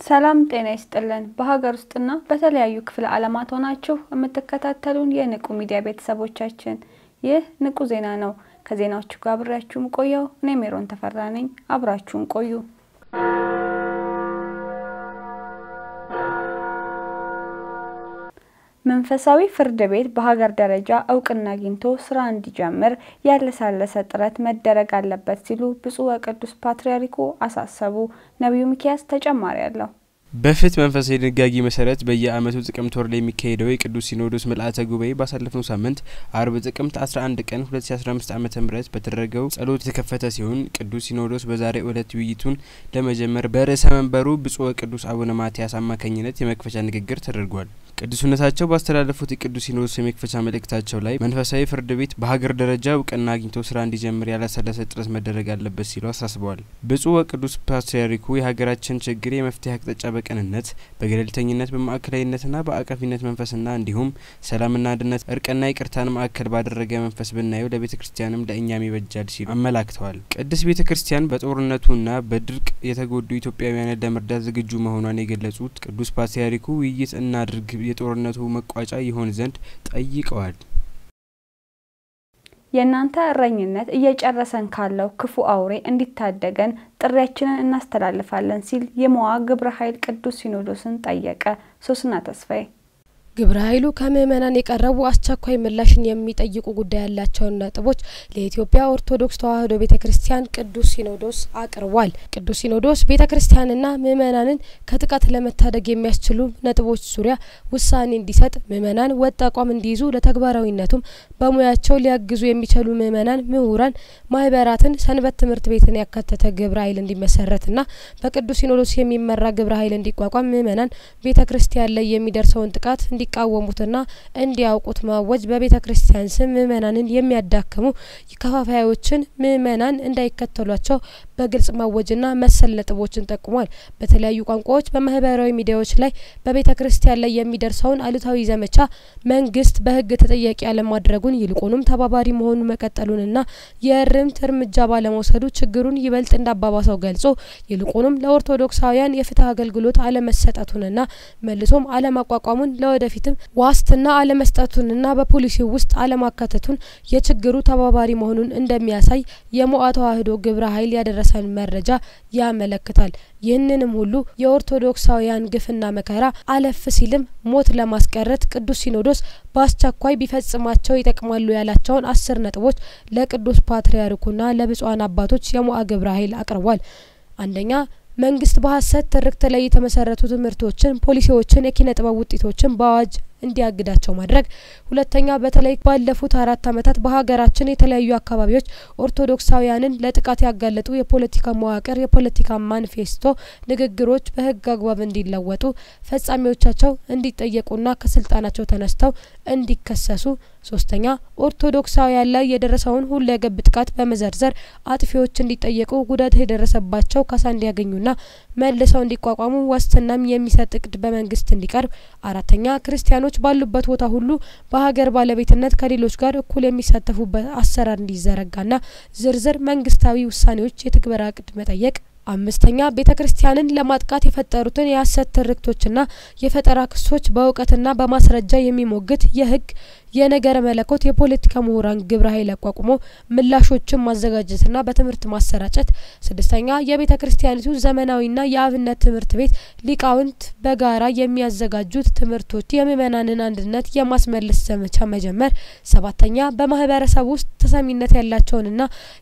ሰላም ጤና ይስጥልን። በሀገር ውስጥና በተለያዩ ክፍለ ዓለማት ሆናችሁ የምትከታተሉን የንቁ ሚዲያ ቤተሰቦቻችን ይህ ንቁ ዜና ነው። ከዜናዎቹ ጋር አብሬያችሁም ቆየው እኔ ሜሮን ተፈራ ነኝ። አብራችሁን ቆዩ። መንፈሳዊ ፍርድ ቤት በሀገር ደረጃ እውቅና አግኝቶ ስራ እንዲጀምር ያለሳለሰ ጥረት መደረግ አለበት ሲሉ ብፁዕ ወቅዱስ ፓትርያርኩ አሳሰቡ። ነቢዩ ሚኪያስ ተጨማሪ አለው። በፍትህ መንፈሳዊ ድንጋጌ መሰረት በየዓመቱ ጥቅምት ወር ላይ የሚካሄደው የቅዱስ ሲኖዶስ ምልአተ ጉባኤ ባሳለፍነው ሳምንት አርብ ጥቅምት 11 ቀን 2015 ዓ ም በተደረገው ጸሎት የተከፈተ ሲሆን ቅዱስ ሲኖዶስ በዛሬው ዕለት ውይይቱን ለመጀመር በርዕሰ መንበሩ ብፁዕ ወቅዱስ አቡነ ማትያስ አማካኝነት የመክፈቻ ንግግር ተደርጓል። ቅዱስነታቸው ባስተላለፉት የቅዱስ ሲኖዶስ የመክፈቻ መልእክታቸው ላይ መንፈሳዊ ፍርድ ቤት በሀገር ደረጃ እውቅና አግኝቶ ስራ እንዲጀምር ያላሰለሰ ጥረት መደረግ አለበት ሲሉ አሳስበዋል። ብፁዕ ወቅዱስ ፓትርያርኩ የሀገራችን ችግር የመፍትሄ አቅጣጫ በቅንነት በገለልተኝነት በማዕከላዊነትና በአቃፊነት መንፈስና እንዲሁም ሰላምና አንድነት እርቅና ይቅርታን ማዕከል ባደረገ መንፈስ ብናየው ለቤተ ክርስቲያንም ለእኛም ይበጃል ሲሉ አመላክተዋል። ቅድስት ቤተ ክርስቲያን በጦርነቱና በድርቅ የተጎዱ ኢትዮጵያውያንን ለመርዳት ዝግጁ መሆኗን የገለጹት ቅዱስ ፓትርያርኩ ውይይት እናድርግ የጦርነቱ መቋጫ ይሆን ዘንድ ጠይቀዋል። የእናንተ እረኝነት እየጨረሰን ካለው ክፉ አውሬ እንዲታደገን ጥሪያችንን እናስተላልፋለን ሲል የመዋ ግብረ ኃይል ቅዱስ ሲኖዶስን ጠየቀ። ሶስና ተስፋዬ ግብረ ኃይሉ ከምእመናን የቀረቡ አስቸኳይ ምላሽን የሚጠይቁ ጉዳይ ያላቸውን ነጥቦች ለኢትዮጵያ ኦርቶዶክስ ተዋሕዶ ቤተ ክርስቲያን ቅዱስ ሲኖዶስ አቅርቧል። ቅዱስ ሲኖዶስ ቤተ ክርስቲያንና ምእመናንን ከጥቃት ለመታደግ የሚያስችሉ ነጥቦች ዙሪያ ውሳኔ እንዲሰጥ፣ ምእመናን ወጥ አቋም እንዲይዙ፣ ለተግባራዊነቱም በሙያቸው ሊያግዙ የሚችሉ ምእመናን፣ ምሁራን፣ ማህበራትን፣ ሰንበት ትምህርት ቤትን ያካተተ ግብረ ኃይል እንዲመሰረትና በቅዱስ ሲኖዶስ የሚመራ ግብረ ኃይል እንዲቋቋም ምእመናን ቤተ ክርስቲያን ላይ የሚደርሰውን ጥቃት እንዲቃወሙትና እንዲያውቁት ማወጅ በቤተ ክርስቲያን ስም ምእመናንን የሚያዳክሙ ከፋፋዮችን ምእመናን እንዳይከተሏቸው በግልጽ ማወጅና መሰል ነጥቦችን ጠቁሟል። በተለያዩ ቋንቋዎች በማህበራዊ ሚዲያዎች ላይ በቤተ ክርስቲያን ላይ የሚደርሰውን አሉታዊ ዘመቻ መንግስት በሕግ ተጠያቂ አለማድረጉን ይልቁንም ተባባሪ መሆኑን መቀጠሉንና የእርምት እርምጃ ባለመውሰዱ ችግሩን ይበልጥ እንዳባባሰው ገልጾ ይልቁንም ለኦርቶዶክሳውያን የፍትህ አገልግሎት አለመሰጠቱንና መልሶም አለማቋቋሙን ለወደፊትም ዋስትና አለመስጠቱንና በፖሊሲው ውስጥ አለማካተቱን የችግሩ ተባባሪ መሆኑን እንደሚያሳይ የሞአ ተዋሕዶ ግብረ ኃይል ያደረሰን መረጃ ያመለክታል። ይህንንም ሁሉ የኦርቶዶክሳውያን ግፍና መከራ አለፍ ሲልም ሞት ለማስቀረት ቅዱስ ሲኖዶስ በአስቸኳይ ቢፈጽማቸው ይጠቅማሉ ያላቸውን አስር ነጥቦች ለቅዱስ ፓትርያርኩና ለብፁዓን አባቶች የሞአ ግብረ ኃይል አቅርቧል። አንደኛ መንግስት በሀሰት ትርክት ላይ የተመሰረቱ ትምህርቶችን፣ ፖሊሲዎችን፣ የኪነ ጥበብ ውጤቶችን በአዋጅ እንዲያግዳቸው ማድረግ። ሁለተኛ በተለይ ባለፉት አራት ዓመታት በሀገራችን የተለያዩ አካባቢዎች ኦርቶዶክሳውያንን ለጥቃት ያጋለጡ የፖለቲካ መዋቅር የፖለቲካ ማኒፌስቶ ንግግሮች በህግ አግባብ እንዲለወጡ፣ ፈጻሚዎቻቸው እንዲጠየቁና ከስልጣናቸው ተነስተው እንዲከሰሱ። ሶስተኛ ኦርቶዶክሳውያን ላይ የደረሰውን ሁለገብ ጥቃት በመዘርዘር አጥፊዎች እንዲጠየቁ፣ ጉዳት የደረሰባቸው ካሳ እንዲያገኙና መልሰው እንዲቋቋሙ ዋስትናም የሚሰጥ እቅድ በመንግስት እንዲቀርብ። አራተኛ ክርስቲያኖች ባሉበት ቦታ ሁሉ በሀገር ባለቤትነት ከሌሎች ጋር እኩል የሚሳተፉበት አሰራር እንዲዘረጋና ዝርዝር መንግስታዊ ውሳኔዎች የትግበራ እቅድ መጠየቅ። አምስተኛ ቤተ ክርስቲያንን ለማጥቃት የፈጠሩትን የሀሰት ትርክቶችና የፈጠራ ክሶች በእውቀትና በማስረጃ የሚሞግት የህግ የነገረ መለኮት የፖለቲካ ምሁራን ግብረ ኃይል አቋቁሞ ምላሾችን ማዘጋጀትና በትምህርት ማሰራጨት። ስድስተኛ የቤተ ክርስቲያኒቱ ዘመናዊና የአብነት ትምህርት ቤት ሊቃውንት በጋራ የሚያዘጋጁት ትምህርቶች የምእመናንን አንድነት የማስመለስ ዘመቻ መጀመር። ሰባተኛ በማህበረሰብ ውስጥ ተሰሚነት ያላቸውንና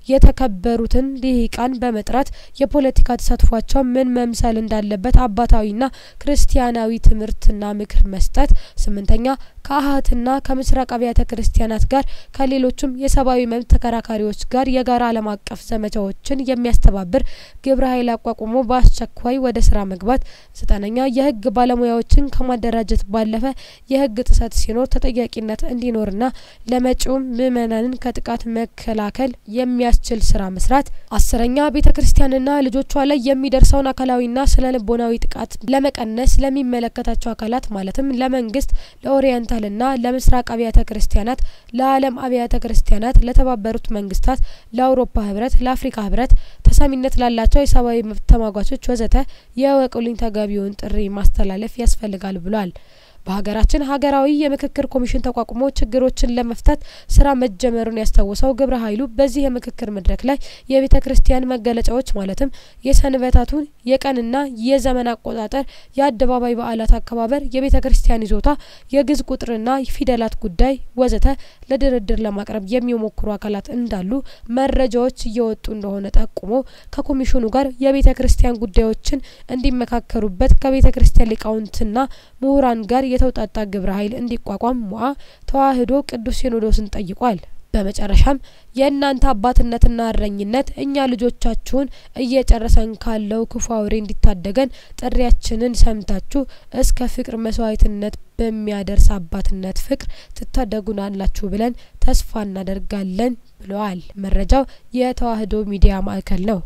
የተከበሩትን ሊቃን በመጥራት የፖለቲካ ተሳትፏቸው ምን መምሰል እንዳለበት አባታዊና ክርስቲያናዊ ትምህርትና ምክር መስጠት። ስምንተኛ ከአሀትና ከምስራቅ አብያተ ክርስቲያናት ጋር ከሌሎችም የሰብአዊ መብት ተከራካሪዎች ጋር የጋራ ዓለም አቀፍ ዘመቻዎችን የሚያስተባብር ግብረ ኃይል አቋቁሞ በአስቸኳይ ወደ ስራ መግባት። ዘጠነኛ የህግ ባለሙያዎችን ከማደራጀት ባለፈ የህግ ጥሰት ሲኖር ተጠያቂነት እንዲኖርና ለመጪውም ምእመናንን ከጥቃት መከላከል የሚያስችል ስራ መስራት። አስረኛ ቤተ ክርስቲያንና ልጆቿ ላይ የሚደርሰውን አካላዊና ስነ ልቦናዊ ጥቃት ለመቀነስ ለሚመለከታቸው አካላት ማለትም ለመንግስት፣ ለኦሪየንታ ለካፒታልና ለምስራቅ አብያተ ክርስቲያናት፣ ለዓለም አብያተ ክርስቲያናት፣ ለተባበሩት መንግስታት፣ ለአውሮፓ ህብረት፣ ለአፍሪካ ህብረት ተሰሚነት ላላቸው የሰብአዊ መብት ተሟጋቾች ወዘተ የወቁልኝ ተገቢውን ጥሪ ማስተላለፍ ያስፈልጋል ብሏል። በሀገራችን ሀገራዊ የምክክር ኮሚሽን ተቋቁሞ ችግሮችን ለመፍታት ስራ መጀመሩን ያስታወሰው ግብረ ኃይሉ በዚህ የምክክር መድረክ ላይ የቤተ ክርስቲያን መገለጫዎች ማለትም የሰንበታቱን የቀንና የዘመን አቆጣጠር፣ የአደባባይ በዓላት አከባበር፣ የቤተ ክርስቲያን ይዞታ፣ የግዕዝ ቁጥርና ፊደላት ጉዳይ ወዘተ ለድርድር ለማቅረብ የሚሞክሩ አካላት እንዳሉ መረጃዎች እየወጡ እንደሆነ ጠቁሞ ከኮሚሽኑ ጋር የቤተ ክርስቲያን ጉዳዮችን እንዲመካከሩበት ከቤተ ክርስቲያን ሊቃውንትና ምሁራን ጋር የተውጣጣ ግብረ ኃይል እንዲቋቋም ሞአ ተዋሕዶ ቅዱስ ሲኖዶስን ጠይቋል። በመጨረሻም የእናንተ አባትነትና እረኝነት እኛ ልጆቻችሁን እየጨረሰን ካለው ክፉ አውሬ እንዲታደገን ጥሪያችንን ሰምታችሁ እስከ ፍቅር መስዋዕትነት በሚያደርስ አባትነት ፍቅር ትታደጉናላችሁ ብለን ተስፋ እናደርጋለን ብለዋል። መረጃው የተዋሕዶ ሚዲያ ማዕከል ነው።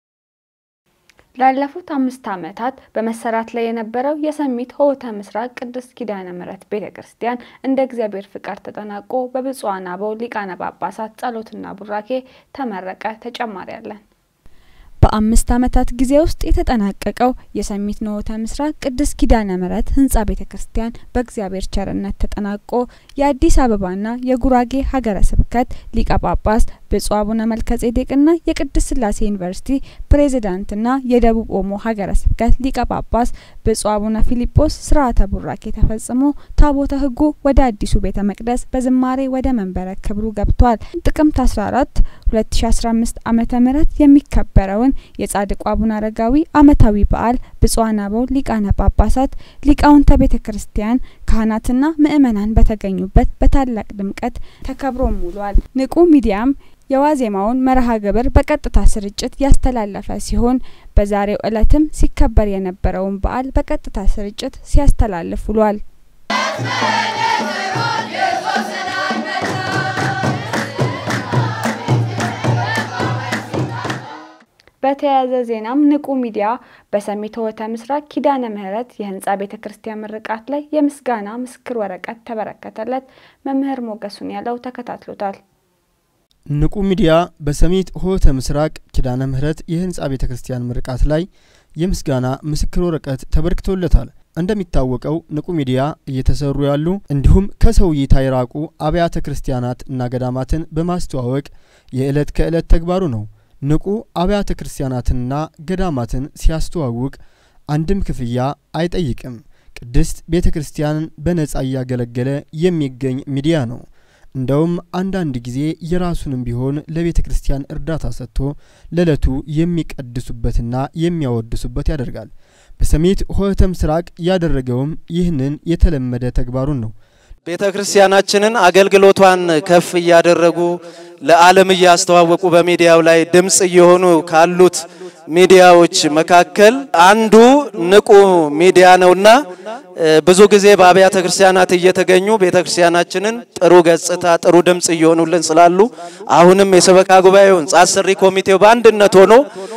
ላለፉት አምስት ዓመታት በመሰራት ላይ የነበረው የሰሚት ሆህተ ምስራቅ ቅድስት ኪዳነ ምሕረት ቤተ ክርስቲያን እንደ እግዚአብሔር ፍቃድ ተጠናቆ በብፁዓን አበው ሊቃነ ጳጳሳት ጸሎትና ቡራኬ ተመረቀ። ተጨማሪ አለን። በአምስት ዓመታት ጊዜ ውስጥ የተጠናቀቀው የሰሚት ሆህተ ምስራቅ ቅድስት ኪዳነ ምሕረት ህንጻ ቤተ ክርስቲያን በእግዚአብሔር ቸርነት ተጠናቆ የአዲስ አበባና የጉራጌ ሀገረ ስብከት ሊቀ ጳጳስ ብፁዕ አቡነ መልከጼዴቅና የቅድስት ስላሴ ዩኒቨርሲቲ ፕሬዝዳንትና የደቡብ ኦሞ ሀገረ ስብከት ሊቀ ጳጳስ ብፁዕ አቡነ ፊሊጶስ ስርዓተ ቡራኬ ተፈጽሞ ታቦተ ሕጉ ወደ አዲሱ ቤተ መቅደስ በዝማሬ ወደ መንበረ ክብሩ ገብቷል። ጥቅምት 14 2015 ዓመተ ምህረት የሚከበረውን የጻድቁ አቡነ አረጋዊ ዓመታዊ በዓል ብፁዓን አበው ሊቃነ ጳጳሳት፣ ሊቃውንተ ቤተ ክርስቲያን፣ ካህናትና ምእመናን በተገኙበት በታላቅ ድምቀት ተከብሮ ውሏል። ንቁ ሚዲያም የዋዜማውን መርሃ ግብር በቀጥታ ስርጭት ያስተላለፈ ሲሆን በዛሬው ዕለትም ሲከበር የነበረውን በዓል በቀጥታ ስርጭት ሲያስተላልፍ ውሏል። በተያያዘ ዜናም ንቁ ሚዲያ በሰሚት ሆህተ ምስራቅ ኪዳነ ምሕረት የህንጻ ቤተ ክርስቲያን ምርቃት ላይ የምስጋና ምስክር ወረቀት ተበረከተለት። መምህር ሞገሱን ያለው ተከታትሎታል። ንቁ ሚዲያ በሰሚት ሆህተ ምስራቅ ኪዳነ ምሕረት የህንጻ ቤተ ክርስቲያን ምርቃት ላይ የምስጋና ምስክር ወረቀት ተበርክቶለታል። እንደሚታወቀው ንቁ ሚዲያ እየተሰሩ ያሉ እንዲሁም ከሰው እይታ የራቁ አብያተ ክርስቲያናት እና ገዳማትን በማስተዋወቅ የዕለት ከዕለት ተግባሩ ነው። ንቁ አብያተ ክርስቲያናትንና ገዳማትን ሲያስተዋውቅ አንድም ክፍያ አይጠይቅም። ቅድስት ቤተ ክርስቲያንን በነጻ እያገለገለ የሚገኝ ሚዲያ ነው። እንደውም አንዳንድ ጊዜ የራሱንም ቢሆን ለቤተ ክርስቲያን እርዳታ ሰጥቶ ለዕለቱ የሚቀድሱበትና የሚያወድሱበት ያደርጋል። በሰሚት ሆህተ ምስራቅ ያደረገውም ይህንን የተለመደ ተግባሩን ነው። ቤተ ክርስቲያናችንን አገልግሎቷን ከፍ እያደረጉ ለዓለም እያስተዋወቁ በሚዲያው ላይ ድምፅ እየሆኑ ካሉት ሚዲያዎች መካከል አንዱ ንቁ ሚዲያ ነውና ብዙ ጊዜ በአብያተ ክርስቲያናት እየተገኙ ቤተ ክርስቲያናችንን ጥሩ ገጽታ፣ ጥሩ ድምፅ እየሆኑልን ስላሉ አሁንም የሰበካ ጉባኤው ሕንጻ አሰሪ ኮሚቴው በአንድነት ሆኖ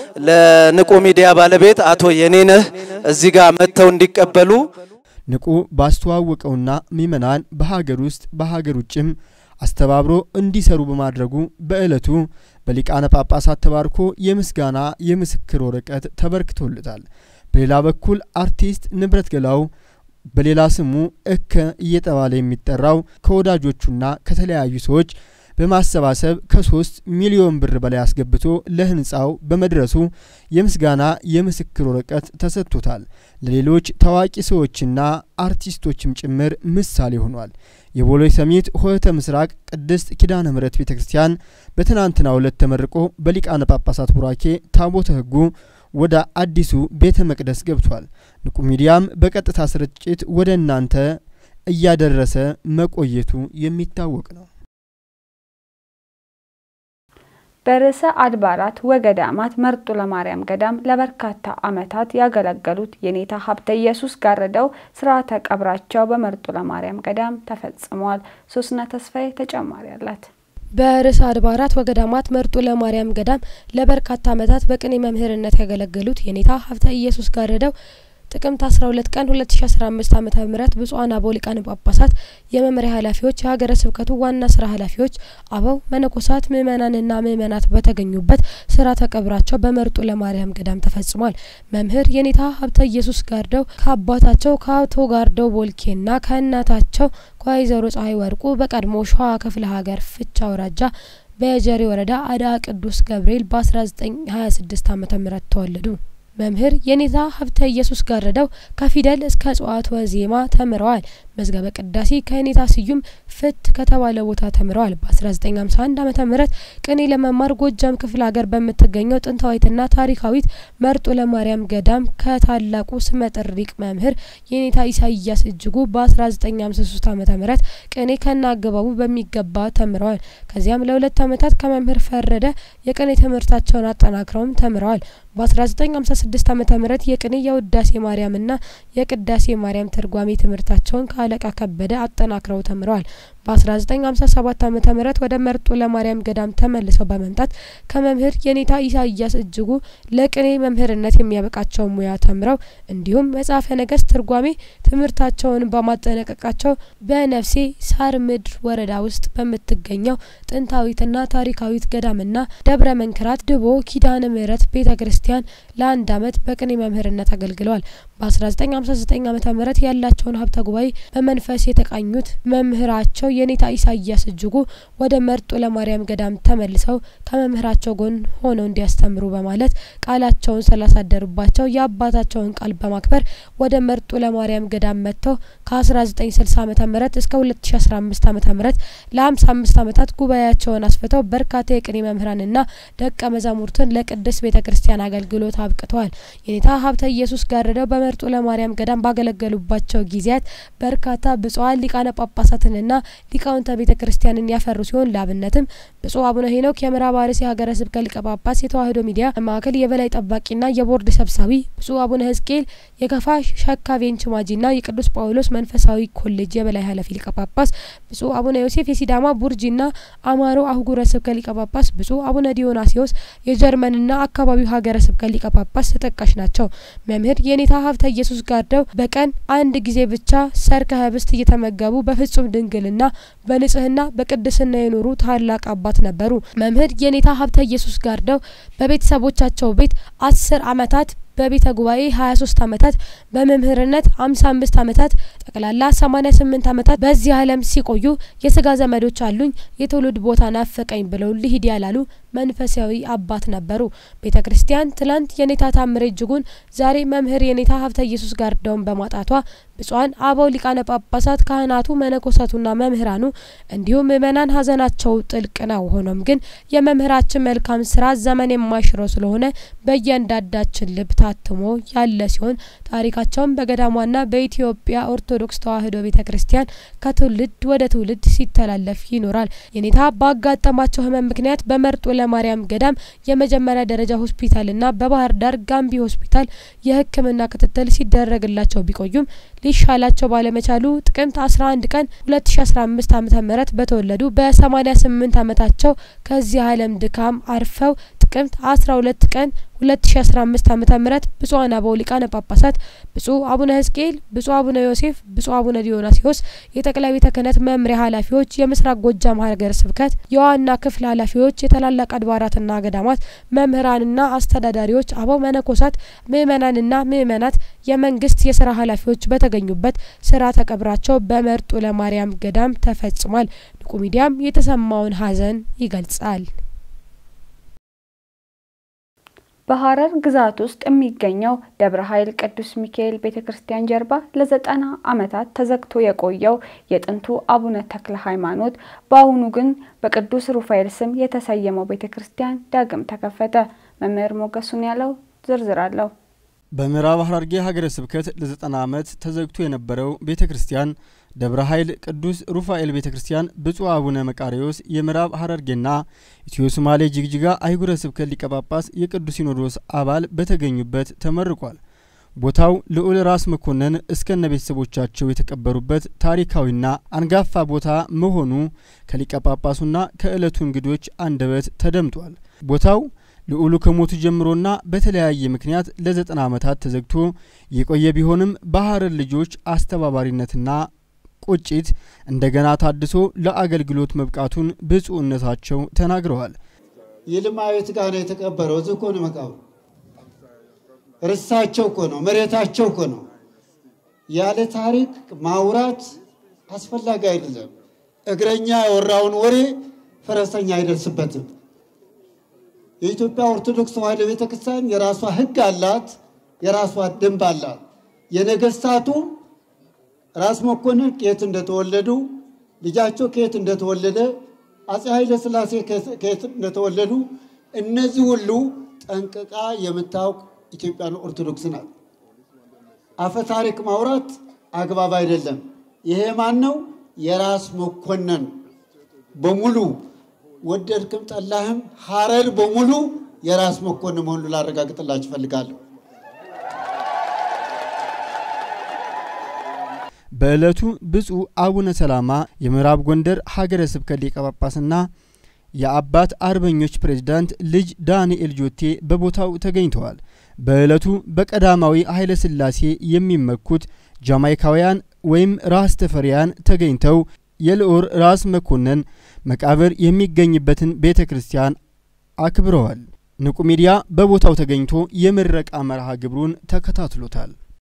ለንቁ ሚዲያ ባለቤት አቶ የኔነህ እዚህ ጋር መጥተው እንዲቀበሉ ንቁ ባስተዋወቀውና ምእመናን በሀገር ውስጥ በሀገር ውጭም አስተባብሮ እንዲሰሩ በማድረጉ በዕለቱ በሊቃነ ጳጳሳት ተባርኮ የምስጋና የምስክር ወረቀት ተበርክቶለታል። በሌላ በኩል አርቲስት ንብረት ገላው በሌላ ስሙ እከ እየተባለ የሚጠራው ከወዳጆቹና ከተለያዩ ሰዎች በማሰባሰብ ከሶስት ሚሊዮን ብር በላይ አስገብቶ ለህንፃው በመድረሱ የምስጋና የምስክር ወረቀት ተሰጥቶታል። ለሌሎች ታዋቂ ሰዎችና አርቲስቶችም ጭምር ምሳሌ ሆኗል። የቦሌ ሰሚት ሆህተ ምስራቅ ቅድስት ኪዳነ ምሕረት ቤተ ክርስቲያን በትናንትናው ዕለት ተመርቆ በሊቃነ ጳጳሳት ቡራኬ ታቦተ ሕጉ ወደ አዲሱ ቤተ መቅደስ ገብቷል። ንቁ ሚዲያም በቀጥታ ስርጭት ወደ እናንተ እያደረሰ መቆየቱ የሚታወቅ ነው። በርዕሰ አድባራት ወገዳማት መርጦ ለማርያም ገዳም ለበርካታ ዓመታት ያገለገሉት የኔታ ሀብተ ኢየሱስ ጋረደው ስርዓተ ቀብራቸው በመርጦ ለማርያም ገዳም ተፈጽሟል። ሶስና ተስፋዬ ተጨማሪ አላት። በርዕሰ አድባራት ወገዳማት መርጦ ለማርያም ገዳም ለበርካታ ዓመታት በቅኔ መምህርነት ያገለገሉት የኔታ ሀብተ ኢየሱስ ጋረደው ጥቅምት 12 ቀን 2015 ዓመተ ምህረት ብፁዓን አበው ሊቃነ ጳጳሳት፣ የመምሪያ ኃላፊዎች፣ የሀገረ ስብከቱ ዋና ስራ ኃላፊዎች፣ አበው መነኮሳት፣ ምእመናንና ምእመናት በተገኙበት ስርዓተ ቀብራቸው በመርጡ ለማርያም ገዳም ተፈጽሟል። መምህር የኔታ ሀብተ ኢየሱስ ጋርደው ከአባታቸው ከአቶ ጋርደው ቦልኬና ከእናታቸው ከወይዘሮ ፀሐይ ወርቁ በቀድሞ ሸዋ ክፍለ ሀገር ፍቻ አውራጃ በየጀሬ ወረዳ አዳ ቅዱስ ገብርኤል በ1926 ዓመተ ምህረት ተወለዱ። መምህር የኔታ ሀብተ ኢየሱስ ጋረደው ከፊደል እስከ እጽዋት ወዜማ ተምረዋል። መዝገበ ቅዳሴ ከኔታ ስዩም ፍት ከተባለ ቦታ ተምረዋል። በ1951 ዓመተ ምህረት ቅኔ ለመማር ጎጃም ክፍለ ሀገር በምትገኘው ጥንታዊትና ታሪካዊት መርጦ ለማርያም ገዳም ከታላቁ ስመጥር ሊቅ መምህር የኔታ ኢሳይያስ እጅጉ በ1953 ዓመተ ምህረት ቅኔ ከናገባቡ በሚገባ ተምረዋል። ከዚያም ለሁለት ዓመታት ከመምህር ፈረደ የቅኔ ትምህርታቸውን አጠናክረውም ተምረዋል። በ1956 ዓመተ ምህረት የቅኔ የውዳሴ ማርያምና የቅዳሴ ማርያም ትርጓሜ ትምህርታቸውን ከአለቃ ከበደ አጠናክረው ተምረዋል። በ1957 ዓመተ ምህረት ወደ መርጦ ለማርያም ገዳም ተመልሰው በመምጣት ከመምህር የኔታ ኢሳይያስ እጅጉ ለቅኔ መምህርነት የሚያበቃቸው ሙያ ተምረው እንዲሁም መጽሐፈ ነገስት ትርጓሜ ትምህርታቸውን በማጠናቀቃቸው በነፍሴ ሳር ምድር ወረዳ ውስጥ በምትገኘው ጥንታዊትና ታሪካዊት ገዳምና ደብረ መንክራት ድቦ ኪዳነ ምህረት ቤተ ክርስቲያን ለአንድ ዓመት በቅኔ መምህርነት አገልግለዋል። በ1959 ዓመተ ምህረት ያላቸውን ሀብተ ጉባኤ በመንፈስ የተቃኙት መምህራቸው የኔታ ኢሳይያስ እጅጉ ወደ መርጦ ለማርያም ገዳም ተመልሰው ከመምህራቸው ጎን ሆነው እንዲያስተምሩ በማለት ቃላቸውን ስላሳደሩባቸው የአባታቸውን ቃል በማክበር ወደ መርጦ ለማርያም ገዳም መጥተው ከ1960 ዓመተ ምህረት እስከ 2015 ዓመተ ምህረት ለ55 ዓመታት ጉባኤያቸውን አስፍተው በርካታ የቅኔ መምህራንና ደቀ መዛሙርትን ለቅድስት ቤተ ክርስቲያን አገልግሎት አብቅተዋል። የኔታ ሀብተ ኢየሱስ ጋረደው በመርጦ ለማርያም ገዳም ባገለገሉባቸው ጊዜያት በርካታ ብፁዓን ሊቃነ ጳጳሳትንና ሊቃውንተ ቤተ ክርስቲያንን ያፈሩ ሲሆን ለአብነትም ብፁዕ አቡነ ሄኖክ የምዕራብ አርሲ ሀገረ ስብከት ሊቀ ጳጳስ፣ የተዋሕዶ ሚዲያ ማዕከል የበላይ ጠባቂና የቦርድ ሰብሳቢ፣ ብፁዕ አቡነ ሕዝቅኤል የከፋ ሸካ ቬንች ማጂና የቅዱስ ጳውሎስ መንፈሳዊ ኮሌጅ የበላይ ኃላፊ ሊቀ ጳጳስ፣ ብፁዕ አቡነ ዮሴፍ የሲዳማ ቡርጂና አማሮ አህጉረ ስብከት ሊቀ ጳጳስ፣ ብፁዕ አቡነ ዲዮናሲዎስ የጀርመንና አካባቢው ሀገረ ስብከት ሊቀ ጳጳስ ተጠቃሽ ናቸው። መምህር የኔታ ሀብተ ኢየሱስ ጋርደው በቀን አንድ ጊዜ ብቻ ሰርከ ህብስት እየተመገቡ በፍጹም ድንግልና በንጽህና በቅድስና የኖሩ ታላቅ አባት ነበሩ። መምህር የኔታ ሀብተ ኢየሱስ ጋርደው በቤተሰቦቻቸው ቤት አስር አመታት በቤተ ጉባኤ 23 አመታት በመምህርነት 55 አመታት ጠቅላላ 88 አመታት በዚህ ዓለም ሲቆዩ የስጋ ዘመዶች አሉኝ የትውልድ ቦታ ናፈቀኝ ብለው ልሂድ ያላሉ መንፈሳዊ አባት ነበሩ። ቤተ ክርስቲያን ትላንት የኔታ ታምሬ እጅጉን ዛሬ መምህር የኔታ ሀብተ ኢየሱስ ጋርደውን በማጣቷ ብፁዓን አበው ሊቃነ ጳጳሳት፣ ካህናቱ፣ መነኮሳቱና መምህራኑ እንዲሁም ምእመናን ሀዘናቸው ጥልቅ ነው። ሆኖም ግን የመምህራችን መልካም ስራ ዘመን የማይሽረው ስለሆነ በእያንዳንዳችን ልብ ታትሞ ያለ ሲሆን ታሪካቸውን በገዳሟና በኢትዮጵያ ኦርቶዶክስ ተዋሕዶ ቤተ ክርስቲያን ከትውልድ ወደ ትውልድ ሲተላለፍ ይኖራል። የኔታ ባጋጠማቸው ህመም ምክንያት በመርጦ ለማርያም ገዳም የመጀመሪያ ደረጃ ሆስፒታልና በባህር ዳር ጋምቢ ሆስፒታል የሕክምና ክትትል ሲደረግላቸው ቢቆዩም ሊሻላቸው ባለመቻሉ ጥቅምት 11 ቀን 2015 ዓመተ ምህረት በተወለዱ በ88 ዓመታቸው ከዚህ ዓለም ድካም አርፈው ጥቅምት 12 ቀን 2015 ዓመተ ምህረት ብፁዓን አበው ሊቃነ ጳጳሳት ብፁዕ አቡነ ሕዝቅኤል፣ ብፁዕ አቡነ ዮሴፍ፣ ብፁዕ አቡነ ዲዮናሲዎስ የጠቅላይ ቤተ ክህነት መምሪያ ኃላፊዎች፣ የምስራቅ ጎጃም ሀገረ ስብከት የዋና ክፍል ኃላፊዎች፣ የታላላቅ አድባራትና ገዳማት መምህራንና አስተዳዳሪዎች፣ አበው መነኮሳት፣ ምእመናንና ምእመናት፣ የመንግስት የስራ ኃላፊዎች በተገኙበት ስርዓተ ቀብራቸው በመርጦ ለማርያም ገዳም ተፈጽሟል። ንቁ ሚዲያም የተሰማውን ሀዘን ይገልጻል። በሐረር ግዛት ውስጥ የሚገኘው ደብረ ኃይል ቅዱስ ሚካኤል ቤተ ክርስቲያን ጀርባ ለዘጠና ዓመታት ተዘግቶ የቆየው የጥንቱ አቡነ ተክለ ሃይማኖት በአሁኑ ግን በቅዱስ ሩፋኤል ስም የተሰየመው ቤተ ክርስቲያን ዳግም ተከፈተ። መምህር ሞገሱን ያለው ዝርዝር አለው። በምዕራብ ሐረርጌ ሀገረ ስብከት ለዘጠና ዓመት ተዘግቶ የነበረው ቤተ ክርስቲያን ደብረ ኃይል ቅዱስ ሩፋኤል ቤተ ክርስቲያን ብፁዕ አቡነ መቃሪዎስ የምዕራብ ሐረርጌና ኢትዮ ሶማሌ ጅግጅጋ አህጉረ ስብከት ሊቀ ጳጳስ የቅዱስ ሲኖዶስ አባል በተገኙበት ተመርቋል። ቦታው ልዑል ራስ መኮንን እስከነ ቤተሰቦቻቸው የተቀበሩበት ታሪካዊና አንጋፋ ቦታ መሆኑ ከሊቀ ጳጳሱና ከዕለቱ እንግዶች አንደበት ተደምጧል። ቦታው ልዑሉ ከሞቱ ጀምሮና በተለያየ ምክንያት ለዘጠና ዓመታት ተዘግቶ የቆየ ቢሆንም በሀረር ልጆች አስተባባሪነትና ቁጭት እንደገና ታድሶ ለአገልግሎት መብቃቱን ብፁዕነታቸው ተናግረዋል። ይልማ ቤት ጋር ነው የተቀበረው። እዚህ እኮ ነው መቃብሩ። ርሳቸው እኮ ነው፣ መሬታቸው እኮ ነው። ያለ ታሪክ ማውራት አስፈላጊ አይደለም። እግረኛ ያወራውን ወሬ ፈረሰኛ አይደርስበትም። የኢትዮጵያ ኦርቶዶክስ ተዋሕዶ ቤተክርስቲያን የራሷ ሕግ አላት፣ የራሷ ደንብ አላት። የነገስታቱ ራስ መኮንን ከየት እንደተወለዱ ልጃቸው ከየት እንደተወለደ አፄ ኃይለ ሥላሴ ከየት እንደተወለዱ እነዚህ ሁሉ ጠንቅቃ የምታውቅ ኢትዮጵያን ኦርቶዶክስ ናት። አፈ ታሪክ ማውራት አግባብ አይደለም። ይሄ ማን ነው? የራስ መኮንን በሙሉ ወደድክም ጠላህም ሀረር በሙሉ የራስ መኮንን መሆኑን ላረጋግጥላችሁ እፈልጋለሁ። በዕለቱ ብፁዕ አቡነ ሰላማ የምዕራብ ጎንደር ሀገረ ስብከት ሊቀ ጳጳስና የአባት አርበኞች ፕሬዝዳንት ልጅ ዳንኤል ጆቴ በቦታው ተገኝተዋል። በዕለቱ በቀዳማዊ ኃይለ ሥላሴ የሚመኩት ጃማይካውያን ወይም ራስ ተፈሪያን ተገኝተው የልዑል ራስ መኮንን መቃብር የሚገኝበትን ቤተ ክርስቲያን አክብረዋል። ንቁ ሚዲያ በቦታው ተገኝቶ የምረቃ መርሃ ግብሩን ተከታትሎታል።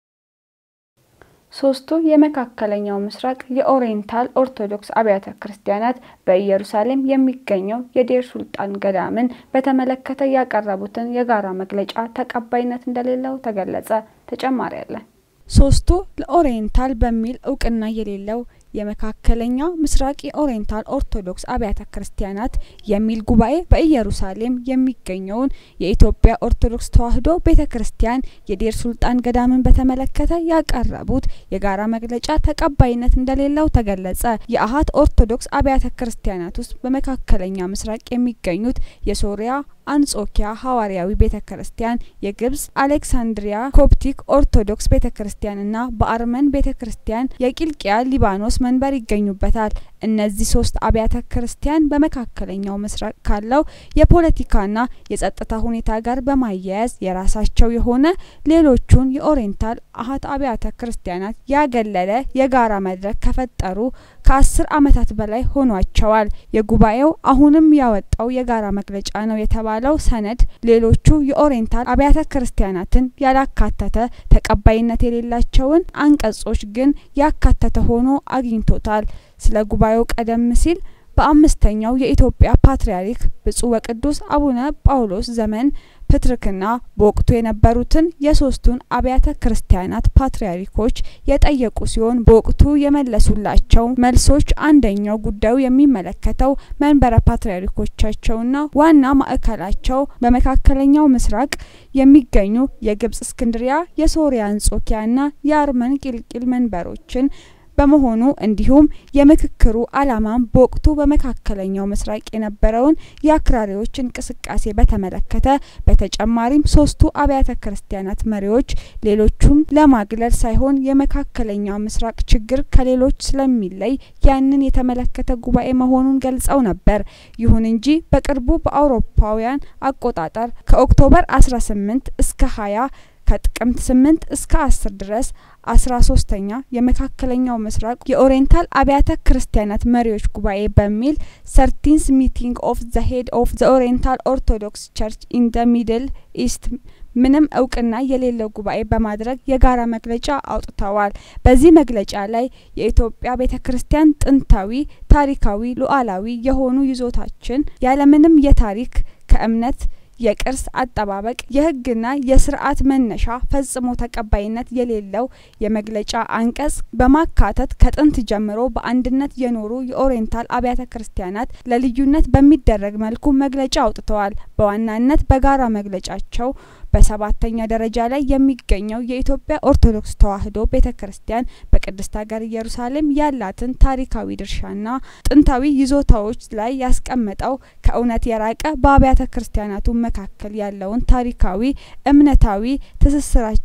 ሶስቱ የመካከለኛው ምስራቅ የኦሪየንታል ኦርቶዶክስ አብያተ ክርስቲያናት በኢየሩሳሌም የሚገኘው የዴር ሱልጣን ገዳምን በተመለከተ ያቀረቡትን የጋራ መግለጫ ተቀባይነት እንደሌለው ተገለጸ። ተጨማሪ አለን። ሶስቱ ለኦሪየንታል በሚል እውቅና የሌለው የመካከለኛ ምስራቅ የኦሪየንታል ኦርቶዶክስ አብያተ ክርስቲያናት የሚል ጉባኤ በኢየሩሳሌም የሚገኘውን የኢትዮጵያ ኦርቶዶክስ ተዋሕዶ ቤተ ክርስቲያን የዴር ሱልጣን ገዳምን በተመለከተ ያቀረቡት የጋራ መግለጫ ተቀባይነት እንደሌለው ተገለጸ። የአሀት ኦርቶዶክስ አብያተ ክርስቲያናት ውስጥ በመካከለኛ ምስራቅ የሚገኙት የሶሪያ አንጾኪያ ሐዋርያዊ ቤተ ክርስቲያን፣ የግብጽ አሌክሳንድሪያ ኮፕቲክ ኦርቶዶክስ ቤተ ክርስቲያንና በአርመን ቤተ ክርስቲያን የቂልቅያ ሊባኖስ መንበር ይገኙበታል። እነዚህ ሶስት አብያተ ክርስቲያን በመካከለኛው ምስራቅ ካለው የፖለቲካና የጸጥታ ሁኔታ ጋር በማያያዝ የራሳቸው የሆነ ሌሎቹን የኦሪየንታል አሀት አብያተ ክርስቲያናት ያገለለ የጋራ መድረክ ከፈጠሩ ከአስር ዓመታት በላይ ሆኗቸዋል። የጉባኤው አሁንም ያወጣው የጋራ መግለጫ ነው የተባለው ሰነድ ሌሎቹ የኦሪየንታል አብያተ ክርስቲያናትን ያላካተተ ተቀባይነት የሌላቸውን አንቀጾች ግን ያካተተ ሆኖ አግኝቶታል። ስለ ጉባኤው ቀደም ሲል በአምስተኛው የኢትዮጵያ ፓትርያርክ ብፁዕ ወቅዱስ አቡነ ጳውሎስ ዘመን ፕትርክና በወቅቱ የነበሩትን የሶስቱን አብያተ ክርስቲያናት ፓትርያርኮች የጠየቁ ሲሆን በወቅቱ የመለሱላቸው መልሶች አንደኛው ጉዳዩ የሚመለከተው መንበረ ፓትርያርኮቻቸውና ዋና ማዕከላቸው በመካከለኛው ምስራቅ የሚገኙ የግብጽ እስክንድሪያ፣ የሶሪያ አንጾኪያና የአርመን ቂልቂል መንበሮችን በመሆኑ እንዲሁም የምክክሩ ዓላማም በወቅቱ በመካከለኛው ምስራቅ የነበረውን የአክራሪዎች እንቅስቃሴ በተመለከተ በተጨማሪም ሶስቱ አብያተ ክርስቲያናት መሪዎች ሌሎቹን ለማግለል ሳይሆን የመካከለኛው ምስራቅ ችግር ከሌሎች ስለሚለይ ያንን የተመለከተ ጉባኤ መሆኑን ገልጸው ነበር። ይሁን እንጂ በቅርቡ በአውሮፓውያን አቆጣጠር ከኦክቶበር 18 እስከ 20 ከጥቅምት 8 እስከ 10 ድረስ አስራ ሶስተኛ የመካከለኛው ምስራቅ የኦሪየንታል አብያተ ክርስቲያናት መሪዎች ጉባኤ በሚል ሰርቲንስ ሚቲንግ ኦፍ ዘ ሄድ ኦፍ ዘ ኦሪየንታል ኦርቶዶክስ ቸርች ኢን ደ ሚድል ኢስት ምንም እውቅና የሌለው ጉባኤ በማድረግ የጋራ መግለጫ አውጥተዋል። በዚህ መግለጫ ላይ የኢትዮጵያ ቤተ ክርስቲያን ጥንታዊ፣ ታሪካዊ፣ ሉዓላዊ የሆኑ ይዞታችን ያለምንም የታሪክ ከእምነት የቅርስ አጠባበቅ የሕግና የስርዓት መነሻ ፈጽሞ ተቀባይነት የሌለው የመግለጫ አንቀጽ በማካተት ከጥንት ጀምሮ በአንድነት የኖሩ የኦሪየንታል አብያተ ክርስቲያናት ለልዩነት በሚደረግ መልኩ መግለጫ አውጥተዋል። በዋናነት በጋራ መግለጫቸው በሰባተኛ ደረጃ ላይ የሚገኘው የኢትዮጵያ ኦርቶዶክስ ተዋሕዶ ቤተ ክርስቲያን በቅድስት ሀገር ኢየሩሳሌም ያላትን ታሪካዊ ድርሻና ጥንታዊ ይዞታዎች ላይ ያስቀመጠው ከእውነት የራቀ በአብያተ ክርስቲያናቱ መካከል ያለውን ታሪካዊ እምነታዊ ትስስራቸው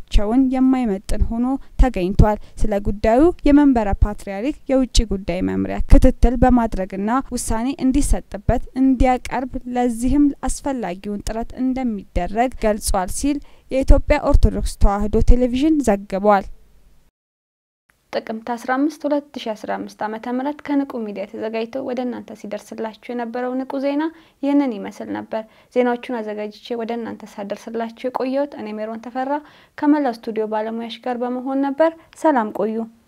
ክብራቸውን የማይመጥን ሆኖ ተገኝቷል። ስለ ጉዳዩ የመንበረ ፓትርያርክ የውጭ ጉዳይ መምሪያ ክትትል በማድረግና ውሳኔ እንዲሰጥበት እንዲያቀርብ ለዚህም አስፈላጊውን ጥረት እንደሚደረግ ገልጿል ሲል የኢትዮጵያ ኦርቶዶክስ ተዋሕዶ ቴሌቪዥን ዘግቧል። ጥቅምት 15 2015 ዓመተ ምህረት ከንቁ ሚዲያ ተዘጋጅቶ ወደ እናንተ ሲደርስላችሁ የነበረው ንቁ ዜና ይህንን ይመስል ነበር። ዜናዎቹን አዘጋጅቼ ወደ እናንተ ሳደርስላችሁ የቆየሁት እኔ ሜሮን ተፈራ ከመላው ስቱዲዮ ባለሙያዎች ጋር በመሆን ነበር። ሰላም ቆዩ።